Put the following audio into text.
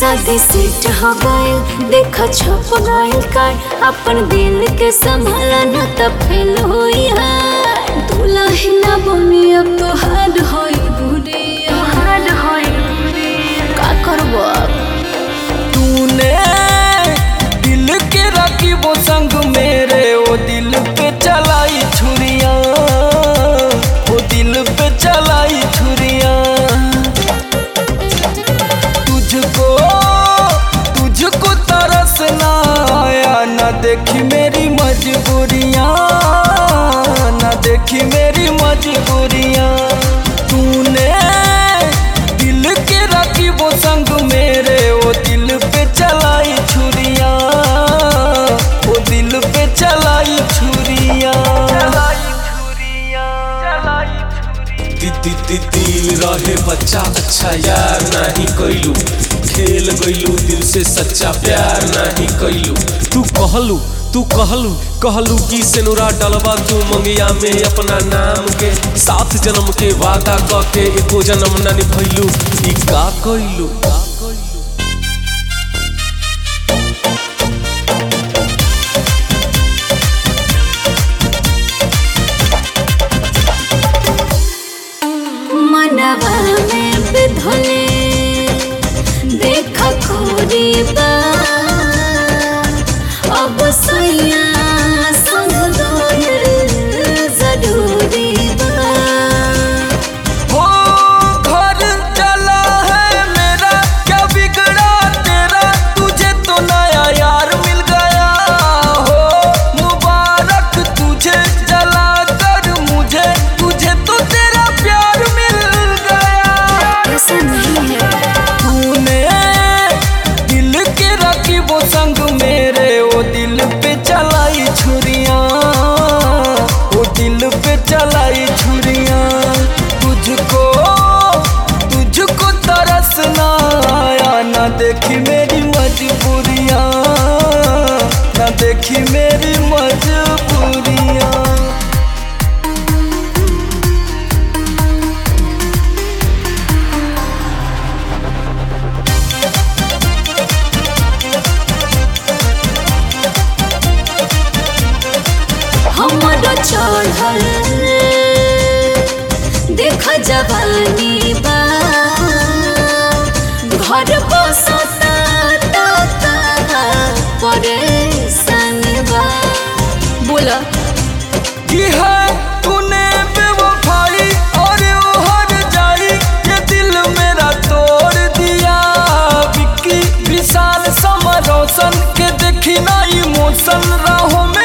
शादी सेट हो गइल देखा छप गइल कार अपन दिल के संभाला न त फेल होई हार दुल्हन बनी अब तो हार्ड होई बुढ़िया हार्ड होई का करबो अब तूने दिल के रखी वो संग मेरे वो दिल पे चलाई छुरिया वो दिल पे चलाई छुरिया तुझको तुझको तरस ना आया ना देखी मेरी मजबूरियाँ ना देखी मेरी मजबूरियाँ तूने दिल के रखी वो संग मेरे वो दिल पे चलाई छुरिया वो दिल पे चलाई छुरिया चलाई छुरिया चलाई छुरिया दी दी दिल रहे बच्चा अच्छा यार नहीं कैलू खेल गइलू दिल से सच्चा प्यार नहीं कैलू तू कहलू तू कहलू कहलू कि सेनुरा डलवा तू मंगिया में अपना नाम के सात जन्म के वादा क के एको जन्म न निभैलू ई का कैलू मनवा में बिधले देख खोरी बा अब सैया संग दोयल जरूरी बा हो घर चला है मेरा क्या बिगड़ा तेरा तुझे तो नया यार मिल गया हो मुबारक तुझे जला कर मुझे तुझे तो तेरा प्यार मिल गया ऐसा नहीं है तूने दिल के रखी वो संग मेरे वो दिल पे चलाई छुरिया वो दिल पे चलाई छुरिया तुझको तुझको तरस ना आया ना देखी मेरी मजबूरियाँ ना देखी मेरी मजबूरियाँ हमरो चढ़ल देख जवानी बा घर बसता परेशान बा बोला की है तूने बेवफाई और वो हर जाई ये दिल मेरा तोड़ दिया विक्की विशाल समर रोशन के देखी ना इमोशन राहों में